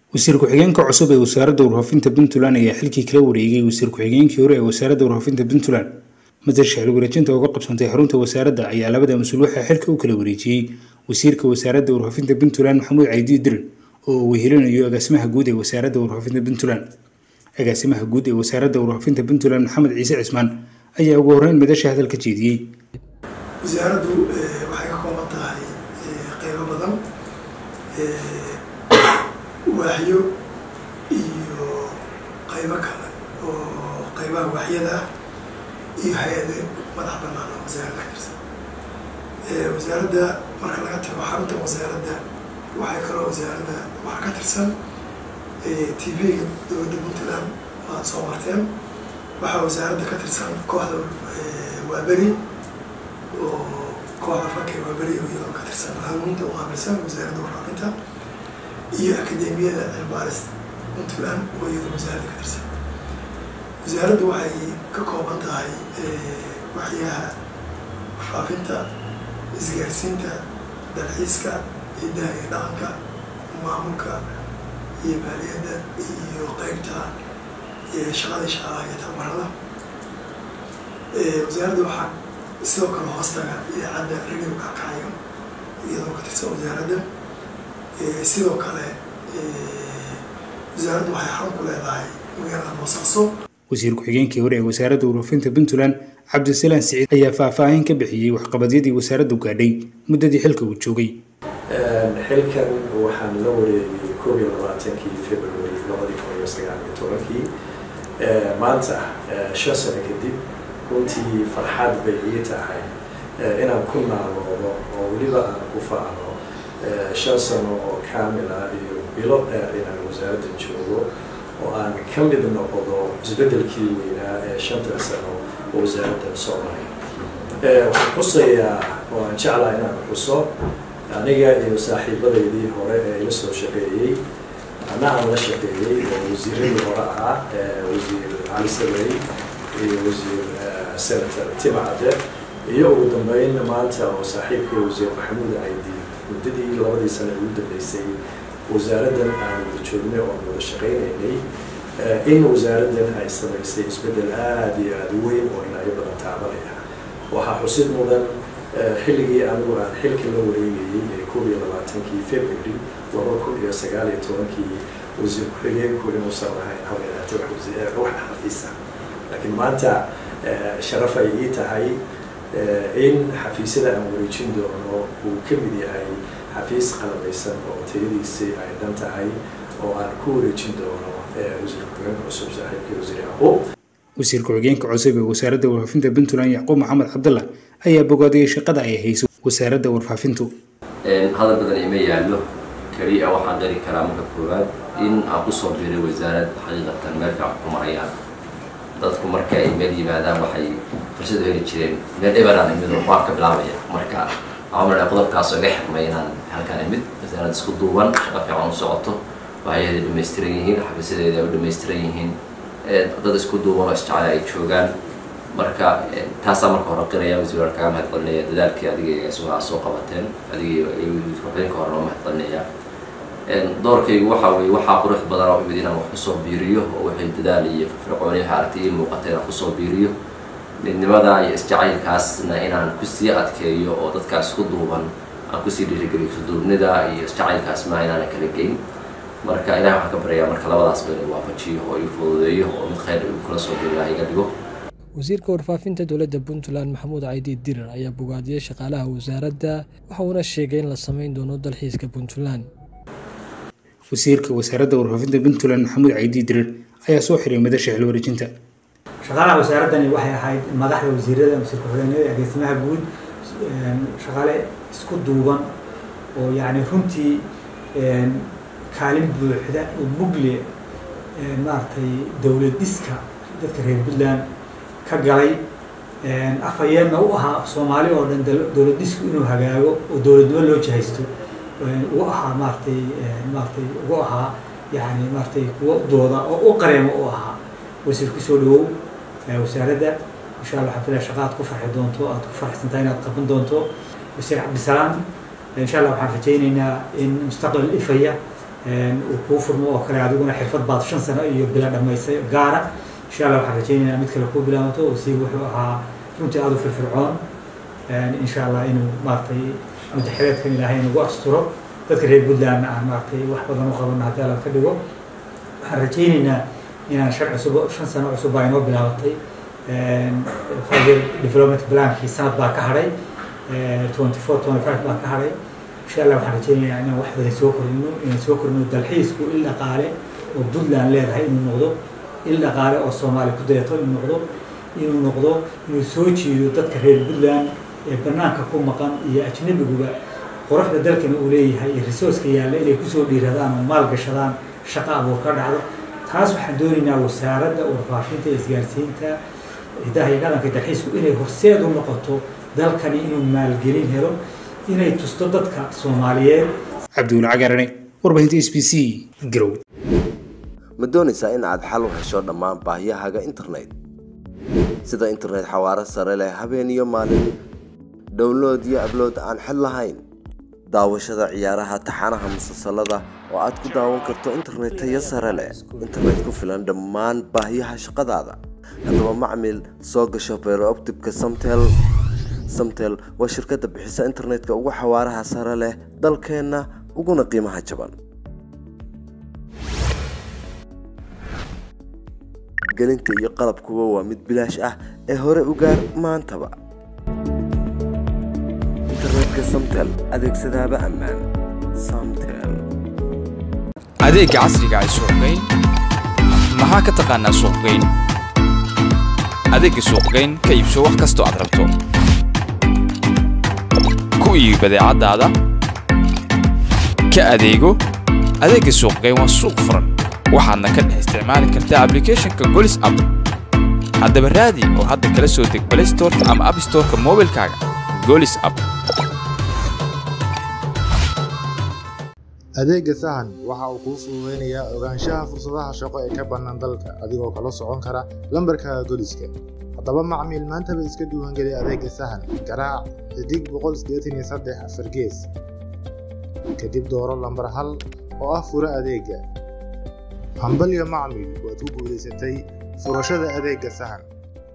wasiir ku-xigeenka cusub ee wasaaradda warfaafinta puntland ayaa xilkii kala wareegay wasiir ku-xigeenkii hore ee wasaaradda warfaafinta puntland madar shacli wareejinta uga qabsantay xarunta wasaaradda ayaa labada mas-uul waxaa xilka u kala wareejiyey wasiirka wasaaradda warfaafinta puntland maxamuud caydi dirir oo uu wehelinayo agaasimaha guud ee wasaaradda warfaafinta puntland agaasimaha guud ee wasaaradda warfaafinta puntland maxamed ciise cismaan ayaa ugu horreyn madasha hadalka jeediyey wasaaraddu waxay ka kooban tahay qeybo badan waaxyo iyo qaybo kale oo qaybaha waaxyada ah iyo hay-ade madax banaan oo wasaaradda ka tirsan wasaaradda marka laga tago xarunta wasaaradda waxay kaloo wasaaradda waxaa ka tirsan t v-ga dowladda puntland waad soo marteen waxaa wasaaradda ka tirsan kooxda waaberi oo kooxda fanka waaberi iyadoo ka tirsan hanuunta u qaabilsan wasaaradda warfaafinta iyo akademiyada cilbaaris puntland oo iyadoo wasaaradda ka tirsan wasaaraddu waxay ka kooban tahay waxyaha warfaafinta isgaarsiinta dalxiiska hidaha iyo dhaqanka maamulka iyo maaliyadda iyo qeybta shaqada shaqaalaha iyo tababarada wasaaradda waxaa sidoo kale hoostaga idaacadda radio kaakacayo iyadoo ka tirsan wasaaradda sidoo kale wasaaraddu waxay xarun ku leedahay magaalada boosaaso wasiir ku-xigeenkii hore ee wasaaradda warfaafinta puntland cabdisalaan siciid ayaa faahfaahin ka bixiyey waxqabadyadii wasaaraddu gaadhay muddadii xilka uu joogay xilkan waxaan la wareegay koob iyo labaatankii february labadii kun iyo sagaal iyo tobankii maanta shan sano kadib runtii farxad bay ii tahay inaan ku naaloodo oo weliba aan ku faano shan sano oo kaamil ah iyo bilo dheer inaan wasaaradda joogo oo aan ka mid noqdo isbeddelkii weynaa ee shanta sano oo wasaaraddan soo maray waxaan xusayaa oo aan jeclaa inaan xuso aniga iyo saaxiibadaydii hore ee ila soo shaqeeyey ana aan la shaqeeyey oo wasiiradii hore ahaa wasiir cali sabey iyo wasiir senator timacade iyo ugu dambeyn maanta oo saaxiibkii wasiir maxamuud caydi muddadii labadii sano ugu dambeysay wasaaraddan aan wada joognay oo aan wada shaqaynaynay in wasaaraddan ay samaysay isbeddel aada iyo aada weyn oo dhinacyo badan taabanaya waxaa xusid mudan xilligii anigu aan xilka la wareegayey ee koob iyo labaatankii february laba kun iyo sagaal iyo tobankii wasiir ku-xigeenku inuusan lahayn haweenaate wax xafiisa laakiin maanta sharaf ay ii tahay in xafiisyada aan wareejin doono uu ka mid yahay xafiis qalabaysan oo tayadiisii ay dhan tahay oo aan ku wareejin doono wasiir ku-xigeenka cusub saaxiibkii wasiir yacquub wasiir ku-xigeenka cusub ee wasaaradda warfaafinta puntland yacquub maxamed cabdallah ayaa bogaadiyey shaqada ay hayso wasaaradda warfaafintu hadal badan ima yaallo keliya waxaan qari karaa marka koowaad in aan kusoo biiray wasaarad xaqiiqatan meel fiican ku marayaan dadku marka ay meel yimaadaan waxay fursad heli jireen meel eberaan imid oo waan ka bilaabaya marka waxaan qodobkaas iga xirmay inaan halkaan imid wasaarad isku duuban shaqo fiican u socoto waxyaheeda dhamaystiran yihiin xafiisyadeeda ay u dhamaystiran yihiin dad isku duuban oo isjecel ay joogaan marka taasaa marka hore qiraya wasiir waan kaga mahadcelinaya dadaalkii adiga sugaa soo qabateen adiga ku-xigeenka hore noo mahadcelinaya doorkaygu waxaa weye waxaa qurux badan oo imid inaan wax kusoo biiriyo oo wixii dadaal iyo firfircooni waxa aragtay ii muuqata inaan kusoo biiriyo midnimada iyo isjacaylkaasna inaan kusii adkeeyo oo dadkaas isku duuban aan kusii dhiirigeliyo isduubnida iyo isjacaylkaas ma inaana kala geyn marka ilahi waxaan ka baryayaa marka labadaas ba inuu waafajiyo oo ii fududeeyo oo mid khayr uu kula soo biirilaha iga dhigo wasiirka warfaafinta dowladda puntland maxamuud caydi dirir ayaa bogaadiyey shaqaalaha wasaaradda waxa uuna sheegay in la sameyn doono dalxiiska puntland wasiirka wasaaradda warfaafinta puntland maxamuud caydi dirir ayaa soo xiray madasha xil wareejinta shaqaalaha wasaaraddani waxay ahayd madaxda wasiirada wasiir ku-xigeenada agaasimaha guud shaqaale isku duuban oo yacni runtii kaalin buuxda oo mugle maaragtay dowlad dhiska dadka reer puntland ka galay afhayeenna u ahaa soomaali oo dhan dowlad dhisku inuu hagaago oo dowladnimo loo jahaysto u ahaa maaratay maaratay ugu ahaa yani maaratay kuwa dooda oo u qareemo u ahaa wasiir kusoo dhawow wasaaradda insha allah waxaan filaya shaqa aad ku farxi doonto aad ku farxsantahay inaad qaban doonto wasiir cabdisalaam insha allah waxaan rajaynaynaa in mustaqbal ifaya uu kuu furmo oo kale adiguna xirfad baad shan sano iyo bila dhamaysay gaara insha allah waxaan rajaynaynaa mid kale kuu bilaabato oo sii wuxuu ahaa runtii aada u firfircoon insha allah inuu maaragtay mutaxireedkan ilaahay nagu asturo dadka reer puntlandna aan maaragtay wax badan u qabano haddii alla ka dhigo waxaan rajaynaynaa inaan shan cusub shan sano cusub baa inoo bilaabatay five year development plankii sanad baa ka hadhay twenty four twenty five baa ka hadhay insha allah waxaan rajaynayaa inaan wax badan soo korino inaan soo korino dalxiisku il dhaqaale oo puntland leedahay inuu noqdo il dhaqaale oo soomaali ku dayato inuu noqdo inuu noqdo inuu soo jiido dadka reer puntland ee banaanka ku maqan iyo ajnabiguba quruxda dalkana uu leeyahay iyo resourceka yaalla inay kusoo dhiiradaan oo maal gashadaan shaqo abuur ka dhacdo taas waxaan doonaynaa wasaaradda warfaafinta iyo isgaarsiinta hidaha iyo dhaqanka dalxiisku inay horseed u noqoto dalkani inuu maalgelin helo inay tusto dadka soomaaliyeed cabdiweli cagaarane warbaahinta s b c garow ma doonaysaa in aad xal u hesho dhammaan baahiyahaaga internet sida internet xawaaro sare leh habeen iyo maalin download iyo ablood aan xid lahayn daawashada ciyaaraha taxanaha musalsalada oo aad ku daawan karto internet tayo sare leh internet ku filan dhammaan baahiyaha shaqadaada haddaba macmil soo gasho beerooptibka samtel samtel waa shirkadda bixisa internetka ugu xawaaraha sare leh dalkeenna uguna qiimaha jaban gelinta iyo qalabkuba waa mid bilaash ah ee hore u gaar maantaba internetka samtel adeegsadaaba ammaan samtel adeegga casriga ay suuqgeyn maxaa ka taqaanaa suuqgeyn adeegga suuqgeyn ka iibso wax kastoo aad rabto ku iibi badeecadaada ka adeego adeegga suuqgeyn waa suuq furan waxaadna ka dhex isticmaali kartaa ablicathonka golis app haddaba raadi oo hadda kala soo deg play storeka ama app storeka moobilkaaga golis app adeegga sahan waxa uu kuu fududaynayaa ogaanshaha fursadaha shaqo ee ka bannaan dalka adigoo kala socon kara lambarkaaga goliska haddaba macmiil maantaba iska diiwaangeli adeegga sahan garaac xidig boqol sideetan iyo saddex afar gees kadib dooro lambar hal oo ah fura adeegga hambalyo macmiil waad ku guulaysatay furashada adeegga sahan